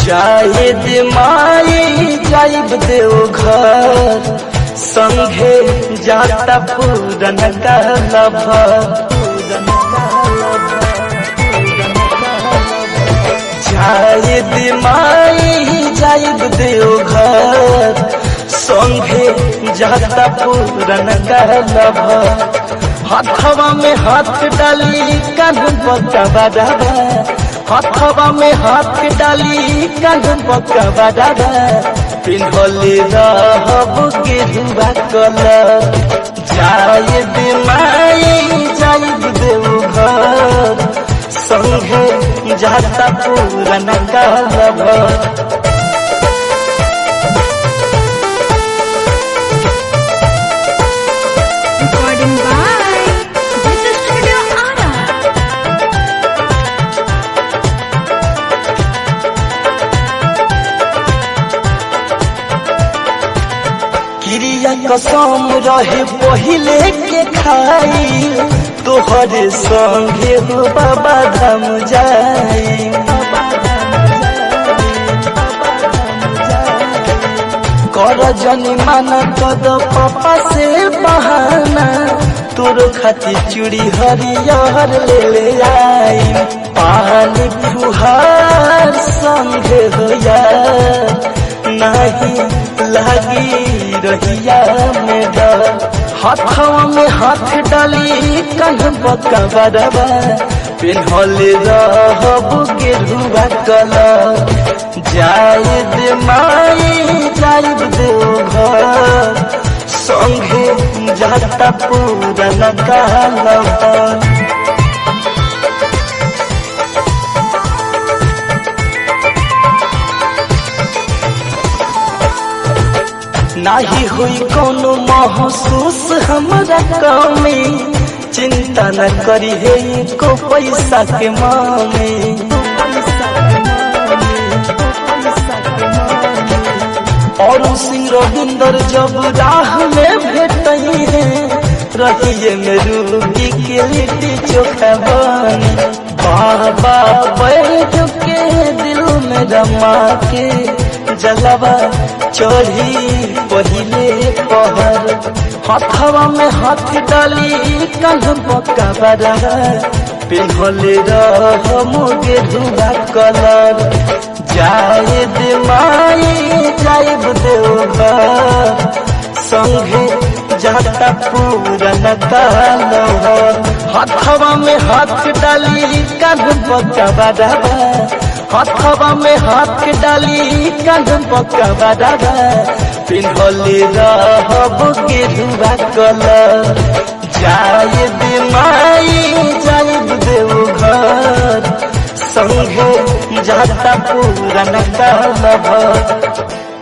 जाहिद माई जाइब देव घर संघे जाता पूरन कहलब जाहिद माई जाइब देव घर संघे जाता पूरन कहलब हथवा में हाथ डाली कान पकवा दादा हथवा में हाथ डाली कान पकवा दादा पिन्हले रहब गेरुआ कलर जायद माई जायद देव घर संघे जाता पूरन कहलब Recording by This Studio Ara. क्रिया कसम रहे पहिले के खाई तोहरे संगे हो बाबा धाम जाई कर जनी माना कद पापा से बहाना तोर खातिर चूड़ी हरियर ले ले आई पानी फुहार संगे हो यार नहीं लगी रहिया में डर हाथवा में हाथ डाली कन बका बरबा पिन्हले रहब गेरुआ कलर जायद माई जायद देव घर संगे जाता पूरन कहलब नाही हुई कोनो महसूस हमरा कमी चिंता न करी है को पैसा के मामे और सिंह रविंदर जब राह में भेटई है रहिए में रूबी के लिट्टी चोखा बनी बाबा बैठ के दिल में रमा के जलवा चढ़ी पहिले पहर हथवा में हाथ डाली कंध पक्का बरा पिन्हले रह मुगे धुआ कलर जायद माई जायब देव घर संगे जाता पूरन कहलव हथवा में हाथ डाली कान पक्का बराबा हथवा में हाथ डाली कान पक्का बराबा पिन्हले रहब गेरुआ कलर जायद माई जायद देव घर संगे जाता पूरन कहलव